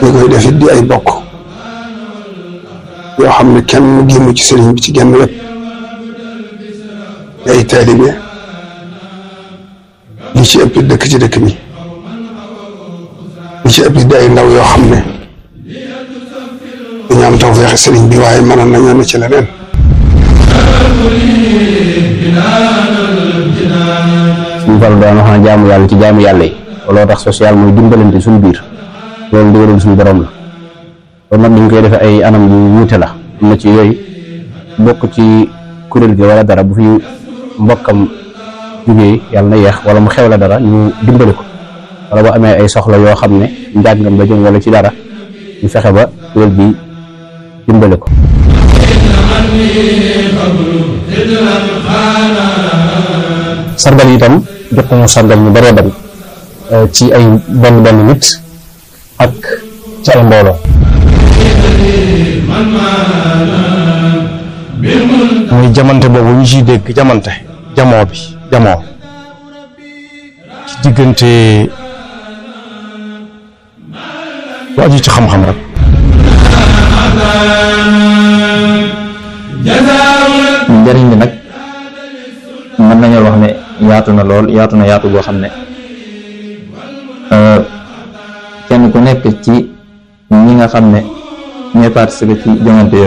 ñi koy def it di ay bokk yoo xam ne kenn génnu ci sëriñ bi ci genn wet di ay taalibe ñi ci ëpp dëkk ci dëkk bi ñi ci ëpp di ay ndaw yoo xam ne dañu am tawfeex sëriñ bi waaye mënoon nañoo ne ci leneen suñu fal daan wax na jaamu yàlla ci jaamu yàlla yi looloo tax social mooy dimbalante suñu biir loolu ndigalul suñu borom la loolu nag dañ koy defee ay anam yu wuute la am na ci yooyu bokk ci kuréel gi wala dara bu fi mbokkam jugee yàlla na yeex wala mu xew la dara ñu dimbali ko wala bu amee ay soxla yoo xam ne njàngam la jëm wala ci dara ñu fexe ba kuréel bi dimbali ko sargal itam jot nañu sargal ñu bëree bari ci ay benn benn nit ak ci ay mbooloo muy jamante boobu ñu ciy dégg jamante jamoo bi jamoo ci diggante lu aju ci xam-xam rek njëriñ li nag mën nañoo wax ne yaatu na lool yaatu na yaatu goo xam ne kenn ku nekk ci ñi nga xam ne ñooy participer ci joŋante yooyu